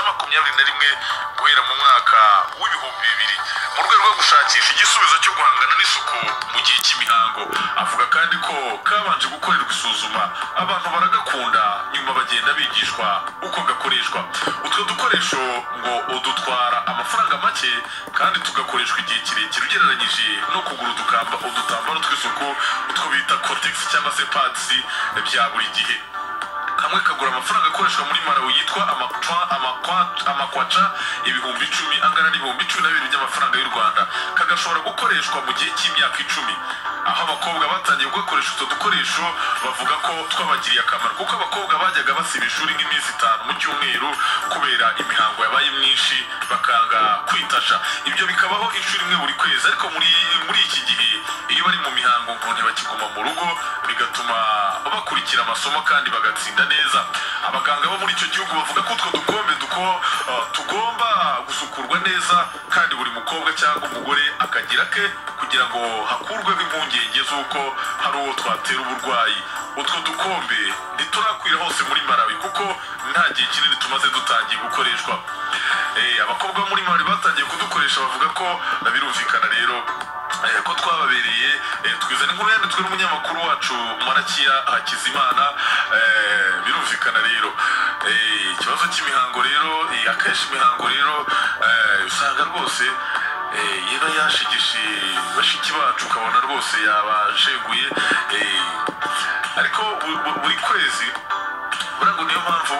makumyabiri na rimwe guhera mu mwaka w'ibihumbi bibiri mu rwego rwo gushakisha igisubizo cyo guhangana n'isuku mu gihe cy'imihango avuga kandi ko kabanje gukorerwa isuzuma abantu baragakunda nyuma bagenda bigishwa uko gakoreshwa utwo dukoresho ngo udutwara amafaranga make kandi tugakoreshwa igihe kirekire ugereranyije no kugura udukamba udutambaro tw'isuku utwo bita kotegisi cyangwa se padisi bya buri gihe kamwe kagura amafaranga akoreshwa muri marawi yitwa amakwaca ibihumbi icumi angana n'ibihumbi cumi na bibiri by'amafaranga y'u rwanda kagashobora gukoreshwa mu gihe cy'imyaka icumi aho abakobwa batangiye kugakoresha utwo dukoresho bavuga ko twabagiriye akamaro kuko abakobwa bajyaga basiba ishuri nk'iminsi itanu mu cyumweru kubera imihango yabaye myinshi bakanga kwitasha ibyo bikabaho inshuro imwe buri kwezi ariko muri muri iki gihe iyo bari mu mihango ngo ntibakiguma mu rugo bigatuma bakurikira amasomo kandi bagatsinda neza abaganga bo muri icyo gihugu bavuga ko utwo dukombe duko uh, tugomba gusukurwa neza kandi buri mukobwa cyangwa umugore akagira ke kugira ngo hakurweho impungenge z'uko hari uwo twatera uburwayi utwo dukombe ntiturakwira hose muri marawi kuko nta gihe kinini tumaze dutangiye gukoreshwa eh, abakobwa bo muri marawi batangiye kudukoresha bavuga ko birumvikana rero ko twababereye twizana inkuru yanditswe n'umunyamakuru wacu mwarakiya hakizimana birumvikana rero ikibazo cy'imihango rero akenshi imihango rero usanga rwose yaba yashigishe bashiki bacu ukabona rwose yabasheguye ariko buri kwezi burangwa niyo mpamvu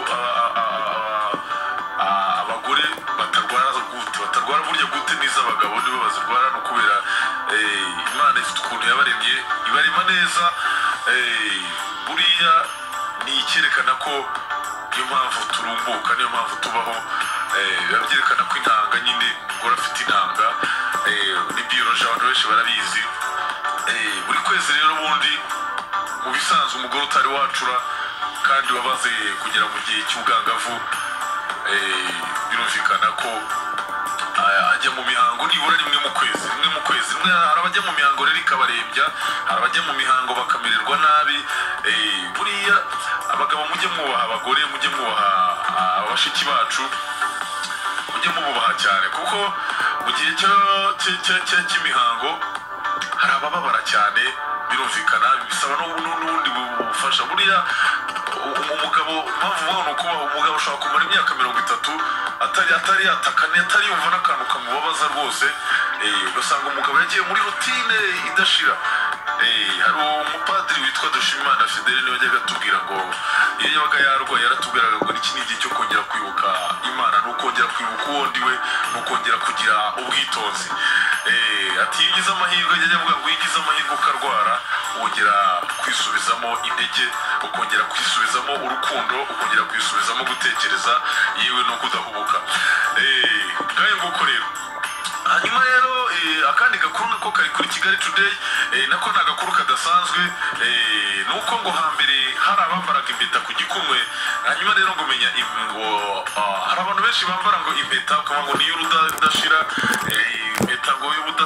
abagore batarwara gute batarwara burya gute n'iz'abagabo nibo bazirwara no kubera imana ifite ukuntu yabaremye ibarema neza buriya ni icyerekana ko niyo mpamvu turumbuka niyo mpamvu tubaho biba byerekana ko intanga nyine umugore afite intanga ni biyoroje abantu benshi barabizi buri kwezi rero ubundi mu bisanzwe umugore utari wacura kandi wabaze kugera mu gihe cy'ubwangavu birumvikana ko ajya mu mihango nibura rimwe mu kwezi rimwe mu kwezi rimwe hari abajya mu mihango rero ikabarembya hari abajya mu mihango bakamererwa nabi buriya abagabo mujye mwubaha abagore mujye mwubaha abashiki bacu mujye mububaha cyane kuko mu gihe cy'imihango hari abababara cyane birumvikana bisaba n'ubundi bufasha buriya umugabo mpamvu mubona ni ukubaha umugabo ashobora kumara imyaka mirongo itatu atari atari yatakane atari yumva n'akantu kamubabaza rwose ugasanga umugabo yagiye muri rutine idashira hari umupadiri witwa dushimimana fidele niwe wajyaga atubwira ngo iyo yabaga yarwaye yaratubwiraga ngo iki ni igihe cyo kongera kwibuka imana ni ukongera kwibuka uwo ndiwe ni ukongera kugira ubwitonzi ati iyo ugize amahirwe ajya avuga ngo iyo ugize amahirwe ukarwara wongera kwisubizamo intege ukongera kwisubizamo urukundo ukongera kwisubizamo gutekereza yewe no kudahubuka ngayo nguko rero hanyuma rero akandi gakuru nako kari kuri kigali today nako ni agakuru kadasanzwe ni uko ngo hambere hari abambaraga impeta ku gikumwe hanyuma rero ngo umenya ngo hari abantu benshi bambara ngo impeta ukaba ngo niyo udashira impeta ngo y'ubudashira